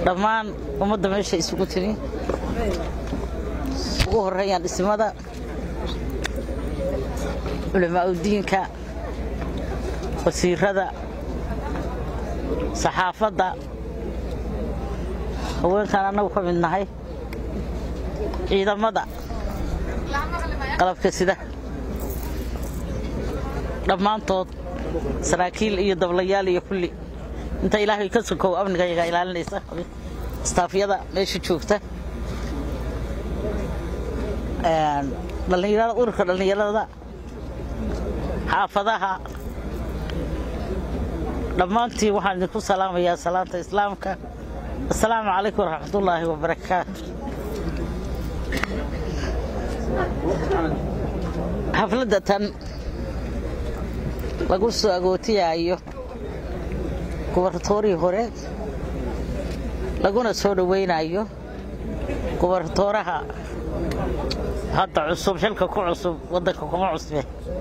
dhammaan ummadda meesha isugu timi ugu horreeyaan dhismada culamaauddiinka wasiirada saxaafadda haweenkaan annagu ka mid nahay ciidamada qalabka sida dhammaantood saraakiil iyo dablayaal iyo kulli inta ilaahay ka sokow amnigayaga ilaalinaysa istaafyada meesha joogta dhallinyarada ururka dhallinyarada xaafadaha dhammaantii waxaan idinku salaamayaa salaanta islaamka assalaamu calaykum waraxmatullaahi wabarakaatu xafladda tan lagu soo agootiyaayo gubartoorii hore laguna soo dhowaynayo gubartooraha hadda cusub xilka ku cusub waddanka kuma cusbe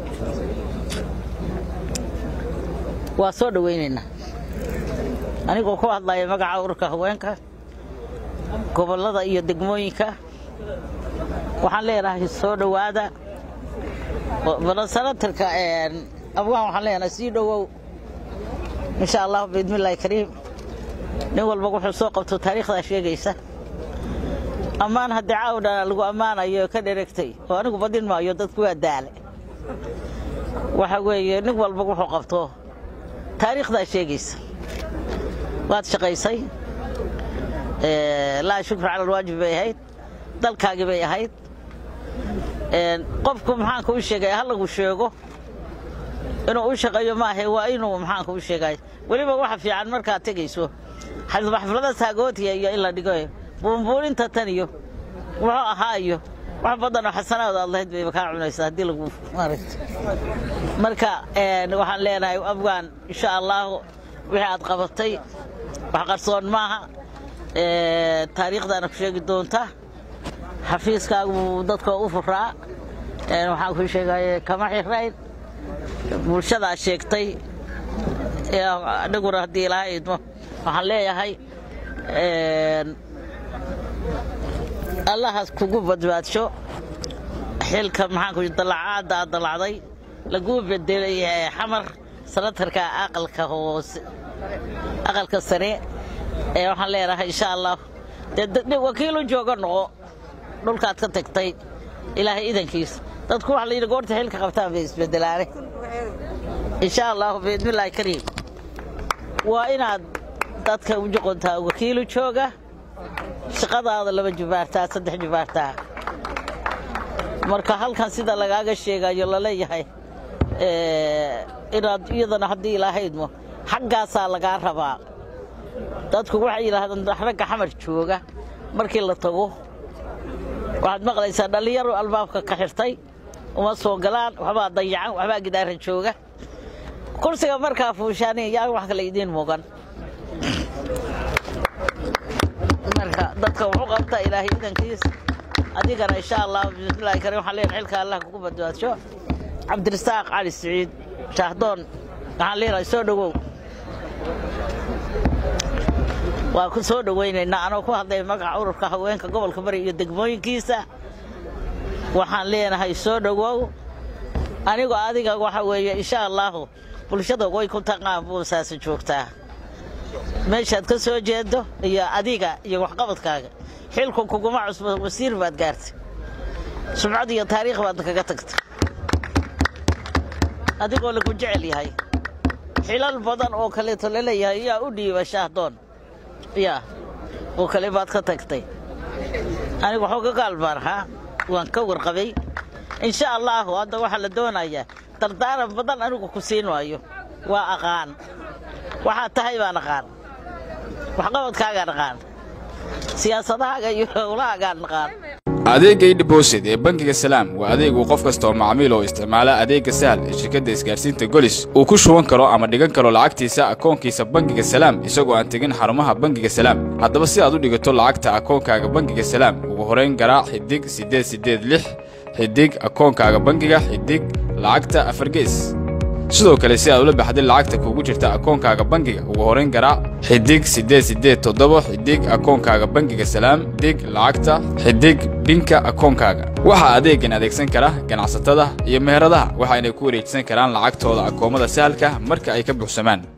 waa soo dhowaynaynaa anigoo ku hadlaya magaca ururka haweenka gobollada iyo degmooyinka waxaan leenahay soo dhowaada balasanatarka abgaan waxaan leenahay sii dhowow insha allah biidmillaahi kariim nin walba wuxuu soo qabto taariikhdaa sheegaysa ammaan haddii caawdhana lagu ammaanayo ka dheregtay oo anigu badin maayo dadku waa daale waxa weeye nin walba wuxuu qabto taariikhdaa sheegaysa waad shaqaysay laa shukra cala alwaajib bay ahayd dalkaagii bay ahayd qofku maxaanka u sheegaya ha lagu sheego inuu u shaqeeyo maahe waa inuu maxaanka u sheegay weliba waxa fiican markaad tegayso xaflada saagootiya iyo in la dhigo buunbuuninta tan iyo wuxuu ahaa iyo wax badanoo xasanaad aad lahayd bayba kaa cunaysa haddii lagu maaragta marka waxaan leenahay afgaan insha allahu wixii aad qabatay wax qarsoon maaha taariikhdaana ku sheegi doonta xafiiskaagu dadka u furaa waxaan ku sheegay kama xirayn bulshadaa sheegtay aniguna haddii ilaha idmo waxaan leeyahay allahaas kugu badbaadsho xilka maxaanku dalacaadda aad dalacday laguu bedelay xamar sanatarka aqalka hoose aqalka sare ee waxaan leenahay insha allah dee wakiilu jooga noqo dhulkaad ka tagtay ilaahay idankiisa dadku waxa la yidhi goorta xilka qabtaan bay isbedelaane insha allahu biidmillaahi kariim waa inaad dadka u joqontaa wakiilu jooga shaqadaada laba jubaartaa saddex jubaartaa marka halkan sida lagaaga sheegayo laleeyahay inaad iyadana haddii ilaahaydmo xaggaasaa lagaa rabaa dadku waxay yidhaahdaan ragga xamar jooga markii la tago waxaad maqlaysaa dhallinyaro albaabka ka xirtay uma soo galaan waxbaa dayacan waxbaa gidaara jooga kursiga markaa fuushaani yaa wax kale idiin muugan marka dadka wuxuu qabta ilaahay idankiis adigana insha allah bismillahi karim waxaan leenahay xilka allah kugu badbaadsho cabdirasaaq cali siciid shaahdoon waxaan leenahay soo dhowow waa ku soo dhowaynaynaa anoo ku hadlay magaca ururka haweenka gobolka bari iyo degmooyinkiisa waxaan leenahay soo dhowow anigoo adiga waxa weeye insha allaahu bulshada way ku taqaan buusaasi joogtaa meeshaad ka soo jeedo iyo adiga iyo waxqabadkaaga xilku kuguma cusbo wasiir baad gaartay sumcad iyo taariikh baad kaga tagtay adigoo lagu jecel yahay xilal badan oo kaleeto laleeyahay yaa u dhiiba shaahdoon yaa oo kale baad ka tagtay anigu waxuu ka gaalbaan ahaa waan ka warqabay insha allaahu hadda waxaa la doonayaa dardaaran badan anigu ku siin waayo waa aqaan waxaad tahay baan aqaan waxqabadkaagaan aqaan siyaasadahaaga iyo howlahaagaan aqaan adeegga idhibosid ee bangiga salaam waa adeeg uu qof kasta oo macmiil oo isticmaala adeegga sahal ee shirkadda isgaarsiinta golis uu ku shuban karo ama dhigan karo lacagtiisa akoonkiisa bangiga salaam isagoo aan tegin xarumaha bangiga salaam haddaba si aad u dhigato lacagta akoonkaaga bangiga salaam ugu horayn garaac xidig siddeed siddeed lix xidig akoonkaaga bangiga xidig lacagta afargees sidoo kale si aad ula baxday lacagta kuugu jirta akoonkaaga bangiga ugu horayn garaac xidig siddeed siddeed toddoba xidig akoonkaaga bangiga salaam dig lacagta xidig binka akoonkaaga waxaa adeegan adeegsan kara ganacsatada iyo meheradaha waxayna ku wareejisan karaan lacagtooda akoomada sahalka marka ay ka buuxsamaan